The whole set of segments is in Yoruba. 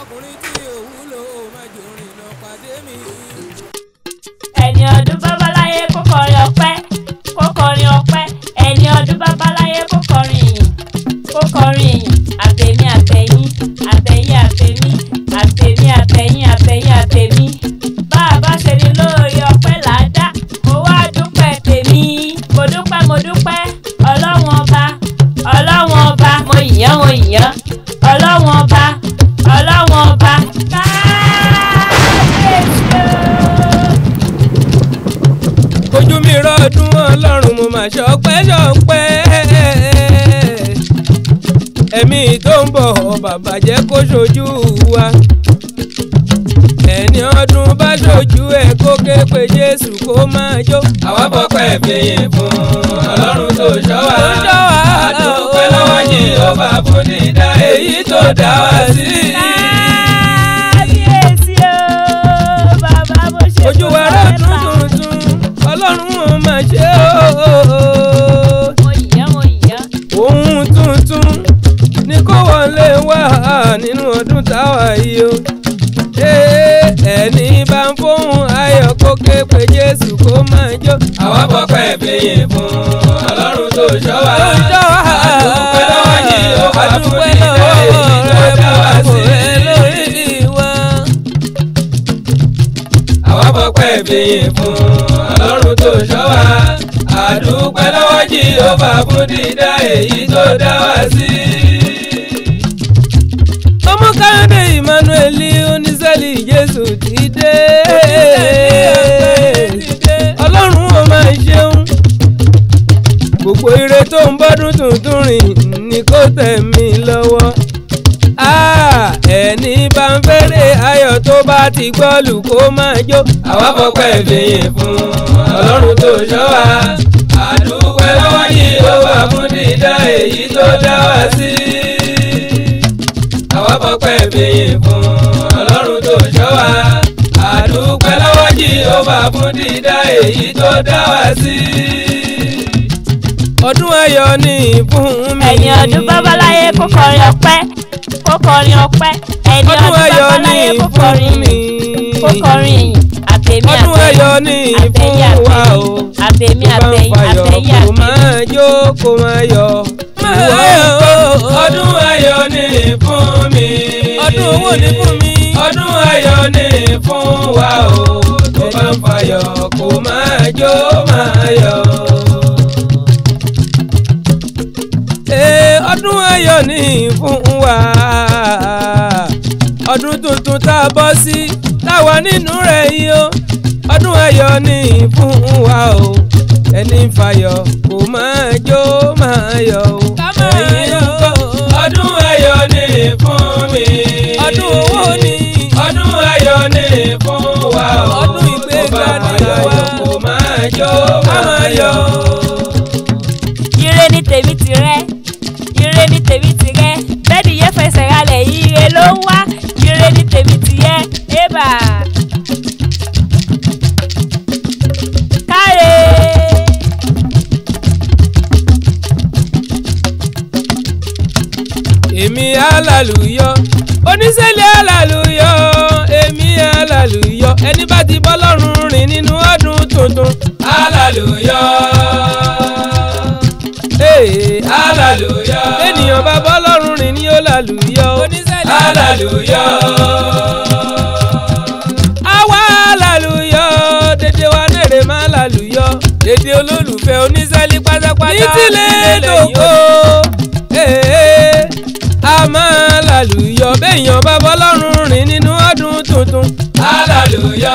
ọkùnrin tí òwúlò májò rìnnà pàdé mi. ẹni ọdún babaláyé kó kọrin ọpẹ́ kó kọrin ọpẹ́ ẹni ọdún babaláyé kó kọrin ìyìn kó kọrin ìyìn àtẹ̀mí àtẹ̀yìn àtẹ̀yìn àtẹ̀mí àtẹ̀mí àtẹ̀yìn àtẹ̀yìn àtẹ̀mí bá a bá ṣe ní lórí ọpẹ́ làádá mo wá dúpẹ́ tèmi mo dúpẹ́ mo dúpẹ́ ọlọ́wọ́n ọba ọlọ́wọ́n ọba mo yìnyán mo yìnyán ọlọ́wọ́n ọba ọlọ́wọ́n ọba káàbíyèsí o. ojú mi rọ́ọ̀dún ọlọ́run mo máa ṣọpẹ́ ṣọpẹ́ ẹ̀mí tó ń bọ̀ bàbá jẹ́ kó ṣojú wa ẹni ọdún bá ṣojú ẹ̀ kó ké pe jésù kó máa jó. àwa bọ́pẹ́ fìyìn fún ọlọ́run tó ṣọ́ wa Tó ṣọ́ wa. àdúpẹ́ lọ́wọ́ yìí ó bá fún dídá èyí tó dá wa sí. kábíyèsí o bàbá mo ṣe ojú wa rọ́ọ̀dún tuntun ọlọ́run ó máa ṣe o. mo yìnyán mo yìnyán ohun tuntun ní kó wọlé wá nínú ọdún táwa yìí o. Ee, ẹni bá ń fóun ayọ̀ kó ké pe Jésù kó máa jó. àwa bọ́pẹ́ fìyìn fún ọlọ́run tó ṣọ́ wa. Tó ṣọ́ wa. àdúpẹ́ lọ́wọ́ yìí ó bá fún Adúpẹ́ nílẹ̀ lọ́wọ́ èyí tó rẹ dá wa fún sí. ẹ lórí wa. àwa bọ́pẹ́ fìyìn fún ọlọ́run tó ṣọ́ wa. àdúpẹ́ lọ́wọ́ yìí ó bá fún dídá èyí tó dá wa sí. ọmọ káyọ̀dé emmanuel oníṣẹ́lì jésù ti dé. ọlọ́run ó máa ṣeun. gbogbo ire tó ń bọ́dún tuntun rìn ní kó tẹ̀ mí lọ́wọ́. Ah, ẹni bá ń fẹ́rẹ̀ ayọ̀ tó bá ti gbọ́lù kó máa jó. àwa fọpẹ́ fìyìn fún ọlọ́run tó ṣọ́ wa. àdúpẹ́ lọ́wọ́ yìí ó wà fún dídá èyí tó dá wa sí. àwa fọpẹ́ fìyìn fún ọlọ́run tó ṣọ́ wa. àdúpẹ́ lọ́wọ́ yìí ó wà fún dídá èyí tó dá wa sí. ọdún ayọ̀ ni fún mi. ẹni ọdún babaláyé kó kọrin ọpẹ́ kó kọrin ọpẹ́ ẹni ọdún ọdún ayọ̀ ni babaláyé kó fún kọrin mi. ìyìn kó kọrin ìyìn àtẹ̀mí ọdún ayọ̀ ni fún àtẹ̀yìn wa o. àtẹ̀mí Tó bá ń àtẹ̀yìn fayọ̀ àtẹ̀yìn kó àtẹ̀yìn. máa jó kó máa yọ̀. ọdún ayọ̀ ni fún mi. Ọdún owó ni fún mi. ọdún ayọ̀ ni fún wa o. tó bá ń fayọ̀ kó máa jó máa yọ̀. Ee, ọdún ayọ̀ ni fún wa ọdún tuntun tá a bọ́ sí táwa nínú rẹ̀ yìí o ọdún ayọ̀ ni fún wa o ẹni ń fayọ̀ kó máa jó máa yọ̀ o. Ká máa Ẹ̀yin yọ̀. ńkọ́? ọdún ayọ̀ ni fún mi. Ọdún owó ni. ọdún ayọ̀ ni fún wa o. Ọdún ìgbéga Tó bá ni fayọ̀ àwa. kó máa jó Ká máa máa yọ̀. yọ̀. ire ni tèmi ti rẹ ire ni tèmi ti rẹ bẹ́ẹ̀ni yẹn fẹsẹ̀ ralẹ̀ ire ló ń wá ire ni tèmi ti yẹ ébà. káre èmi alàlùyọ oníṣẹ́lẹ̀ alàlùyọ èmi alàlùyọ ẹni bá ti bọ́ lọ́rùn rìn nínú ọdún tuntun alàlùyọ. Ee, alàlùyọ. ènìyàn bá bọ́ lọ́rùn rìn ní olàlùyọ. Oníṣẹ́lẹ̀ alàlùyọ. àwa alàlùyọ dédé wa nèrè má alàlùyọ dédé olólùfẹ́ oníṣẹ́lí pátápátá. ní tilẹ̀ dòkó ee a máa lálùyọ béèyàn bá bọ́ lọ́rùn rìn nínú ọdún tuntun. alàlùyọ.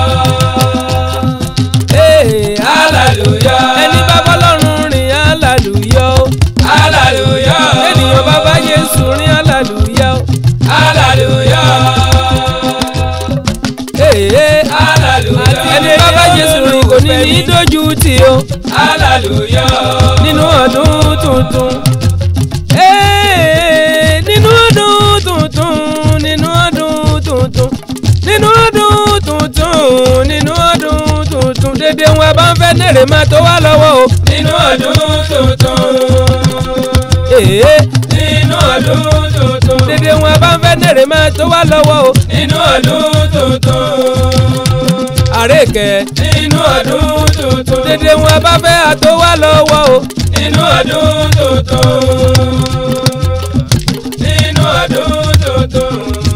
ee alàlùyọ. ẹni bá bọ́ lọ́rùn rìn alàlùyọ. alàlùyọ. ènìyàn bá bá Jésù rìn alàlùyọ. alàlùyọ. ee alàlùyọ. ẹni bá bá Jésù rìn kò ní ní dójú tì o. alàlùyọ. nínú ọdún tuntun. Ee, nínú ọdún tuntun nínú ọdún tuntun nínú ọdún tuntun nínú ọdún tuntun dédé wọn bá ń fẹ́ nèrè máa tó wá lọ́wọ́ o. nínú ọdún tuntun. Ee, nínú ọdún tuntun. dédé dédé wọn bá ń fẹ́ nèrè máa tó wá lọ́wọ́ o. nínú ọdún tuntun. àrékẹ́ nínú ọdún tuntun. dédé wọn bá fẹ́ àtó wá lọ́wọ́ o. nínú ọdún tuntun. nínú ọdún tuntun.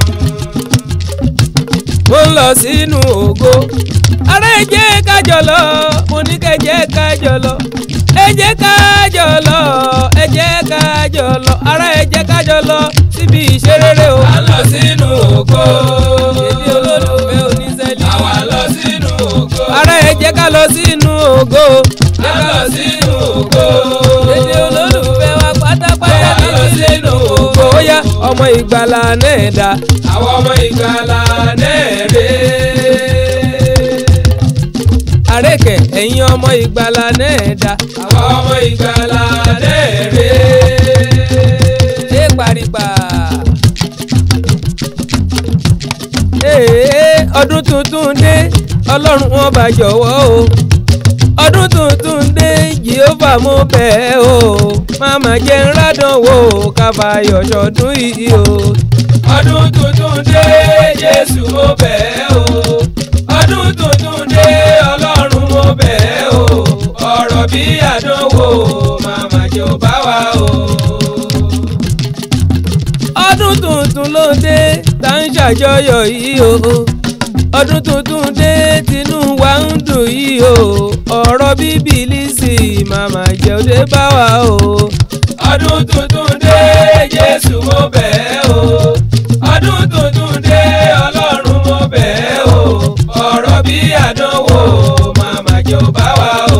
mo ń lọ sínú ògo. ará ẹ jẹ́ kájọ lọ mo ní kẹ́ jẹ́ kájọ lọ. ẹ jẹ́ kájọ lọ ẹ jẹ́ kájọ lọ ará ẹ jẹ́ kájọ lọ síbi ìṣerere o. a lọ sínú ògo. èdè olólùfẹ́ oníṣẹ́lẹ̀. àwa lọ sínú ògo. ará ẹ jẹ́ ká lọ sínú ògo. a lọ sínú ògo. èdè olólùfẹ́ wa pátápátá a lọ sínú ògo. ó yá ọmọ ìgbàlà náà dá. àwọn ọmọ ìgbàlà náà rè àrékẹ́ ẹ̀yin ọmọ ìgbàlà náà dá. àwọn ọmọ ìgbàlà náà rè ṣé paripa. Ee, ọdún tuntun dé ọlọ́run wọn bá jọ̀wọ́ o ọdún tuntun dé jehova mo bẹ̀ ẹ́ o máma jẹ́ ńládàn wò kábàáyọ̀ ṣọdún yìí o. ọdún tuntun dé jésù mo bẹ̀ ẹ́ o ọdún tuntun dé ọlọ́run mo bẹ̀ ẹ́ o ọ̀rọ̀ bí àdánwò màmá jẹ́ ò bá wa o. ọdún tuntun ló dé tá ń ṣàjọyọ̀ yìí o ọdún tuntun dé tinú wa ń dùn yìí o ọ̀rọ̀ bíbélì sì màmá jẹ́ òde bá wa o. ọdún tuntun dé jésù mo bẹ̀ ẹ́ o ọdún tuntun dé ọlọ́run mo bẹ̀ ẹ́ o ọ̀rọ̀ bí àdánwò màmá jẹ́ ò bá wa o.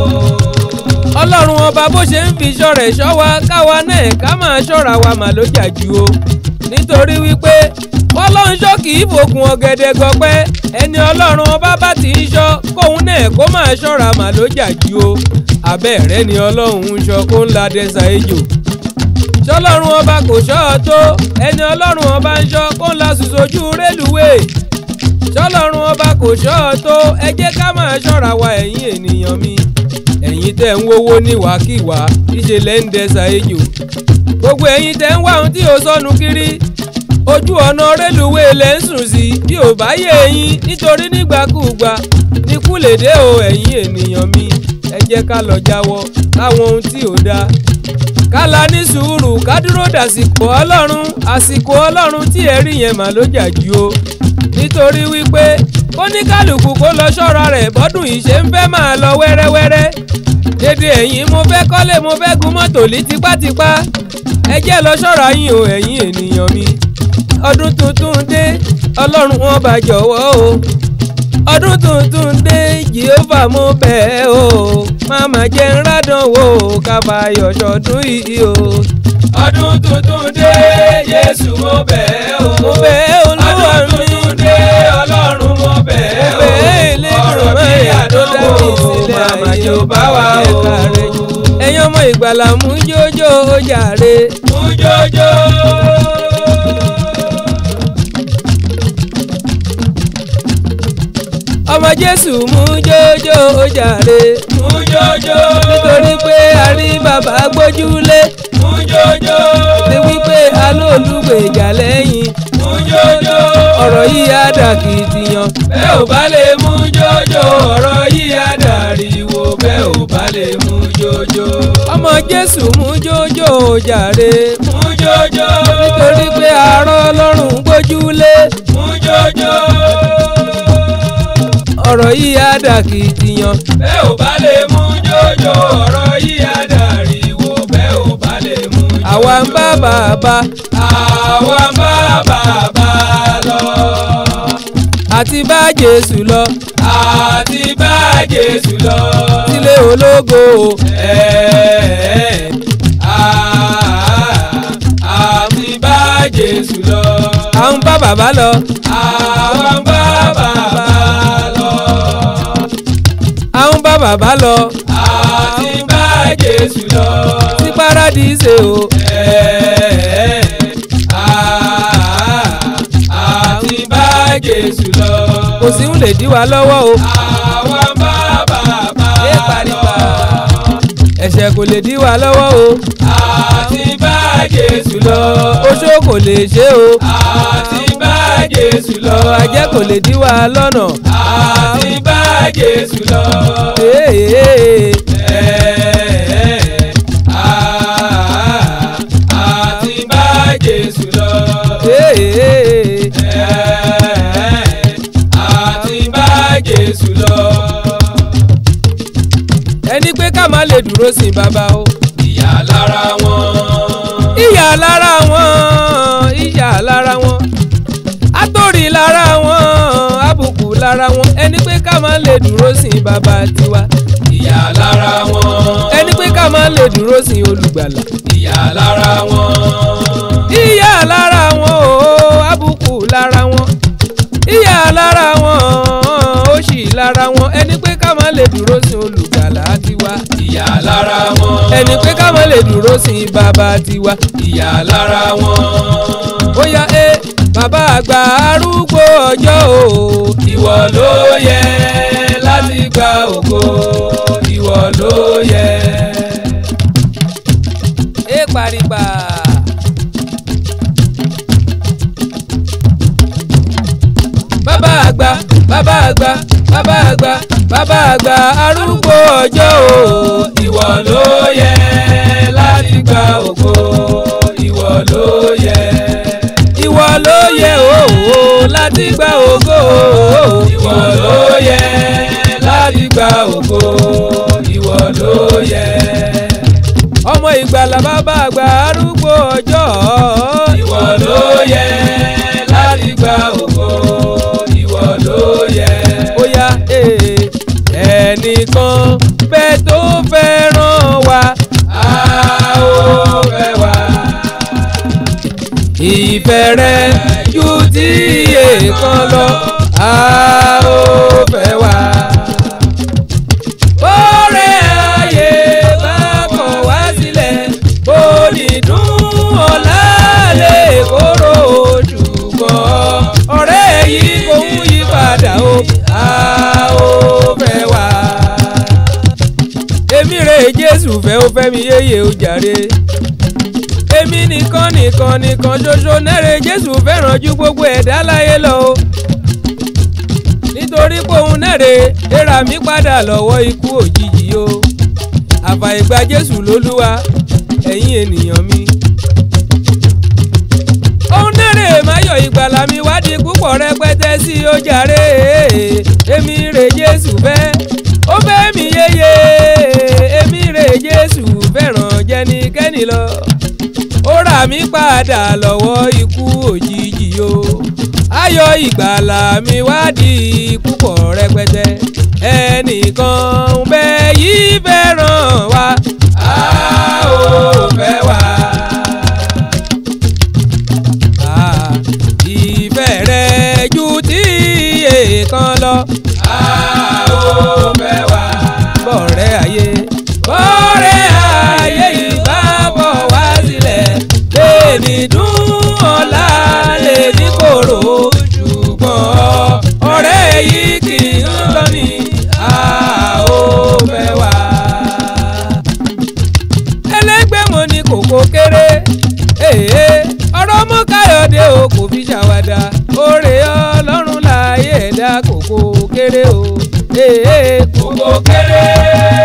ọlọ́run ọba bó ṣe ń fi ṣọ́rẹ̀ ṣọ́ wa káwa náà ká máa ṣọ́ra wa mà ló jà jù o nítorí wípé ọlọ́run ṣọ́ kì í fòkun ọ̀gẹ̀dẹ̀ gọpẹ́ ẹni ọlọ́run ọba bá ti ń ṣọ́ kóun náà kó máa ṣọ́ra mà ló jà jù o abẹ́rẹ́ ni ọlọ́run ń ṣọ́ kó ń la dẹ́sà ejò ṣọlọ́run ọba kò ṣọ́ ọ tó ẹni ọlọ́run ọba ń ṣọ́ kó ń la sùsòjú rélùwéè ṣọlọ́run ọba kò ṣọ́ ọ tó ẹ jẹ́ ká máa ṣọ́ra wa ẹ̀yin ènìyàn mi ẹ̀yin tẹ́ ń wówó níwàkiwà ṣíṣe lẹ́ ń dẹ́sà ejò gbogbo ẹ̀yin tẹ́ ń wá ohun tí ò sọnù kiri ojú ọ̀nà rélùwéè lẹ́ ń sùn sí bí ò bá yé ẹ̀yin nítorí nígbàkúùgbà ní kúlèdè o ẹ̀yin ènìyàn mi ẹ jẹ́ ká lọ jáwọ́ láwọn ohun tí ò dáa kálá ní sùúrù ká dúró dàsìkò ọlọ́run àsìkò ọlọ́run tí ẹ rí yẹn mà ló jà jù o nítorí wípé kóníkálùkù kó lọ ṣọ́ra rẹ̀ bọ́dún yìí ṣe ń fẹ́ máa lọ wẹ́rẹ́wẹ́rẹ́ dédé ẹ̀yin mo fẹ́ kọ́lé mo fẹ́ gun mọ́tò lí tipátipá ẹ jẹ́ lọ ṣọ́ra yín o ẹ̀yin ènìyàn mi ọdún tuntun dé ọlọ́run wọn bá jọ̀wọ́ o ọdún tuntun dé jehova mo bẹ̀ ẹ́ o máma jẹ́ ńládàn wò kábàáyọ̀ ṣọdún yìí o. ọdún tuntun dé jésù mo bẹ̀ ẹ́ o. mo bẹ̀ ẹ́ olúwa ọdún mi tuntun dé ọlọ́run mo bẹ̀ ẹ́ mo bẹ̀ ẹ́ o. ọ̀rọ̀ bí Elédùmarè tó dá àdánwò mi sílẹ̀ màmá ayé jẹ́ ò bá wa o. ẹ̀ka rẹ̀ jù. ẹ̀yin ọmọ ìgbàlà mú jójó ó jàre. mú jójó. ọmọ jésù mú jójó ó jàre. mú jójó. nítorí pé a rí bàbá gbójúlé mú jójó. ti wípé alóòlùgbèjà lẹ́yìn mú jójó. ọ̀rọ̀ yìí á dà kìtìyàn. bẹ́ẹ̀ ò bá lè mú jójó ọ̀rọ̀ yìí á dàríwó bẹ́ẹ̀ ò bá lè mú jójó. ọmọ jésù mú jójó ó jàre. mú jójó. nítorí pé arọ́ ọlọ́run gbójúlé mú jójó. ọ̀rọ̀ yìí á dà kìtìyàn. bẹ́ẹ̀ ò bá lè mú jójó ọ̀rọ̀ yìí á dàríwó bẹ́ẹ̀ ò bá lè mú jójó. àwa ń bá bàbá àwa ń bá bàbá lọ. àti bá jésù lọ àti bá Jésù lọ. sílé ológo Ẹ̀ẹ́, àá, àti bá Jésù lọ. à ń bá bàbá lọ àwa ń bá bàbá lọ. à ń bá bàbá lọ àti bá Jésù lọ. sí paradíṣe o Ẹ̀ẹ́, àá, àti bá Jésù lọ. kò sí ń lè dí wa lọ́wọ́ o àwa ń bá bàbá Ẹ pariwo. lọ. ẹ̀ṣẹ̀ ẹ̀ṣẹ̀ kò lè dí wa lọ́wọ́ o àti bá Jésù lọ. oṣó kò lè ṣe o àti bá Jésù lọ. àjẹ́ kò lè dí wa lọ́nà. àti bá Jésù lọ. Ee, Ẹ̀ẹ́, àá, àti bá Jésù lọ. ee, Ẹ̀ẹ́, àti bá Jésù lọ. ẹni pé ká má lè dúró sin bàbá o. ìyà lára wọn. ìyà lára wọn ìyà lára wọn àtòrí lára wọn àbùkù lára wọn ẹni pé ká má lè dúró sin bàbá tiwa ìyà lára wọn. ẹni pé ká má lè dúró sin olùgbàlà ìyà lára wọn. ìyà lára wọn o àbùkù lára wọn ìyà lára wọn òṣì lára wọn ẹni pé ká má lè dúró sin olùgbàlà tiwa ìyà lára wọn. ẹni pé ká má lè dúró sin bàbá tiwa ìyà lára wọn. bóyá ẹ bàbá àgbà arúgbó ọjọ́ o. ìwọ ló yẹ láti gba ògo ìwọ ló yẹ. ẹ paripa. bàbá àgbà bàbá àgbà bàbá àgbà bàbá àgbà arúgbó ọjọ́ o. ìwọ ló yẹ láti gba ògo ìwọ ló yẹ. ìwọ ló yẹ o láti gba ògo. ìwọ ló yẹ láti gba ògo ìwọ ló yẹ. ọmọ ìgbàlà bàbá àgbà arúgbó ọjọ́. ìwọ ló yẹ láti gba ògo ìwọ ló yẹ. ó yá ee, ẹnìkan bẹ́ẹ̀ tó fẹ́ràn wa. a ó fẹ́ wá. ìfẹ́ rẹ̀ ju ti èèkan lọ a ó fẹ́ wá. bọ́rẹ̀ ayé bá kọ̀ wá sílẹ̀ bó ní dùn ọ̀la lè kóró ṣùgbọ́n ọ̀rẹ́ yìí kò ń yí padà o a ó fẹ́ wá. èmi rè Jésù fẹ́ ó fẹ́ mi yéye ó jàre èmi nìkan nìkan nìkan ṣoṣo nẹ́rẹ̀ jésù fẹ́ràn ju gbogbo ẹ̀dá láyé lọ o nítorí pé òun nẹ́rẹ̀ léra mi padà lọ́wọ́ ikú òjijì o àfàìgbà jésù lólúwa ẹ̀yin ènìyàn mi. òun nẹ́rẹ̀ máyọ̀ ìgbàlà mi wádìí púpọ̀ rẹpẹtẹ sí ó jàre èmi rè jésù fẹ́ ó fẹ́ mi yéye èmi rè jésù fẹ́ràn jẹnikẹ́ni lọ ó rà mí padà lọ́wọ́ ikú òjijì o ayọ̀ ìgbàlà mi wádìí púpọ̀ rẹpẹtẹ ẹnìkan ń bẹ yìí fẹ́ràn wa a ó fẹ́ wá. Ah, ìfẹ́ rẹ̀ ju ti èèkan lọ a ó fẹ́ wá. bọ̀rẹ́ ayé bọ̀rẹ́ ayé ìbá bọ̀ wá sílẹ̀ lè ní dùn ọ̀la lè ní kòrò ṣùgbọ́n ọ̀rẹ́ yìí kì í lọ ní a ó fẹ́ wá. ẹlẹ́gbẹ́ mo ní kòkó kéré èè ọ̀rọ̀ mọ́ káyọ̀dé o kò fi ṣàwàdà oore ọlọ́run láàyè ẹ̀dá kòkó kéré o èè Kòkó kéré